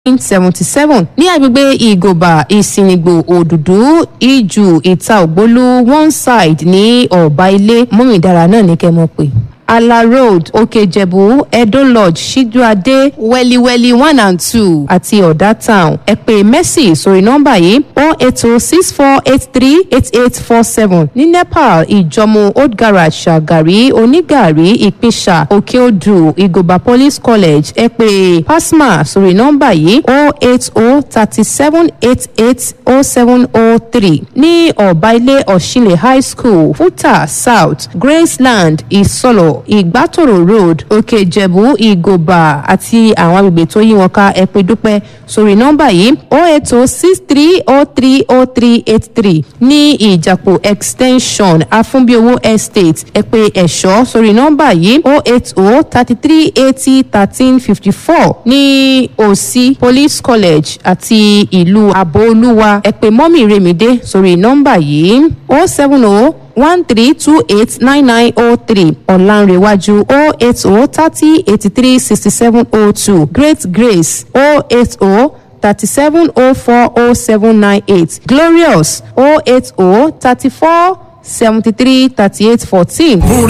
seventy seven ní agbègbè ìgòbà ìsìnìgbò òdùdú ìjù ìta ògbólú one side ní ọ̀bá ilé mọ́mìdára náà ní kẹ́ mọ̀ pé ala road òkèjẹ̀bú edo lodge ṣíjúadé wẹ́líwẹ́lí one and two àti ọ̀dà town ẹ pè mercy sórí nọ́mbà yìí o eight o six four eight three eight eight four seven ní nepal ìjọmọ old garage ṣàgàrí onígàrí ìpínṣà òkèodù ìgòbà police college ẹ pè pasma sórí nọ́mbà yìí o eight o thirty seven eight eight o seven o three ní ọ̀bá ilé ọ̀ṣinlẹ̀ high school futa south graceland ìsọlọ̀ ìgbàtòrò road òkè ìjẹ̀bú ìgòbà àti àwọn agbègbè tó yí wọn ká ẹ pé dúpẹ́ sórí nọ́mbà yìí o eight o six three o three o three eight three ní ìjàpọ̀ extension afúnbíowó estate ẹ pé ẹ̀ṣọ́ sórí nọ́mbà yìí o eight o thirty three eighty thirteen fifty four ní òsì police college àti ìlú àbóolúwa ẹ pé mọ́mì remide sórí nọ́mbà yìí o seven o one three two eight nine nine oh three ọ̀lànrẹ̀wájú oh eight oh thirty eighty three sixty seven oh two great grace oh eight oh thirty seven oh four oh seven nine eight glorious oh eight oh thirty four seventy three thirty eight fourteen.